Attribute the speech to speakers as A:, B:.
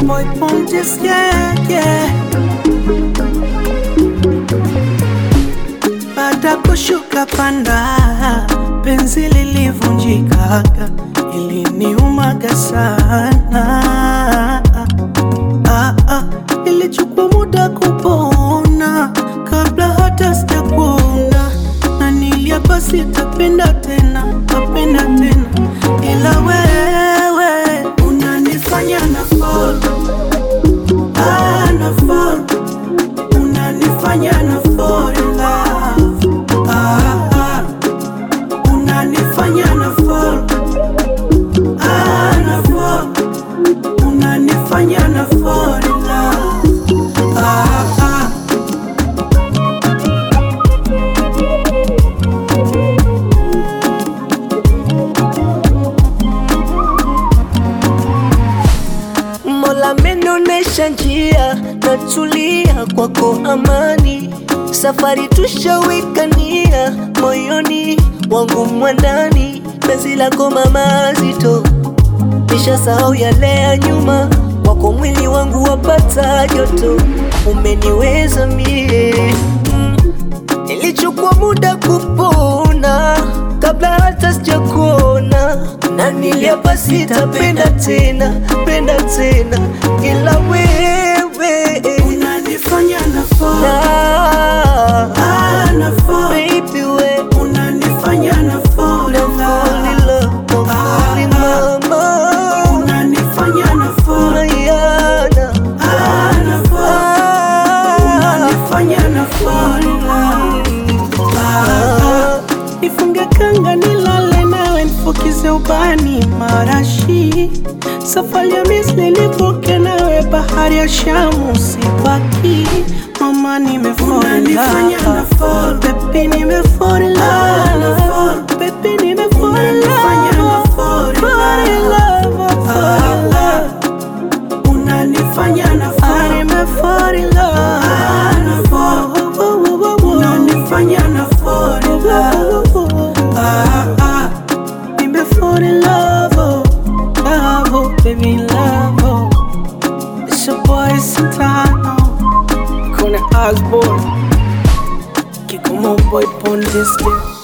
A: boy Pontus, yeah, yeah. Baada kushuka panda, penzi lilivunjikaga, iliniumaga sana. Ah, ah, ilichukua muda kupona kabla hata sijakuona, na niliapa sitapenda tena, tapenda tena, ila wewe unanifanya na fall, ah, na fall, unanifanya na fall in love, ah, ah, unanifanya na fall, ah, na fall, unanifanya na fall in love, ah, ah.
B: Mola amenionyesha njia, natulia kwako amani. Safari tushawekania moyoni wangu mwandani, penzi lako mama zito, nishasahau yale ya nyuma, wako mwili wangu wapata joto, umeniweza mie mm. Ilichukua muda kupona kabla hata sijakuona, na niliapa sitapenda tena, penda tena, ila wewe
A: Unanifanya na fall,
B: na
A: ah, na fall,
B: baby we
A: unanifanya na fall
B: na
A: in
B: fall in
A: love.
B: love, na fall in mama
A: Unanifanya na fall,
B: Mayana
A: ah, na fall, unanifanya na fall in love. Ah, nifunge kanga nilale nawe nifukize ubani marashi safari ya Misri nivuke nawe bahari ya Shamu sipaki mama nimefall in love baby nimefall in love baby nimefall in love fall in love fall in love unanifanya na fall nimefall in love unanifanya na fall in love ah ah nimefall in love oh love oh baby love oh it's your boy Santano Kuna Osborne Kikomo boy pon this day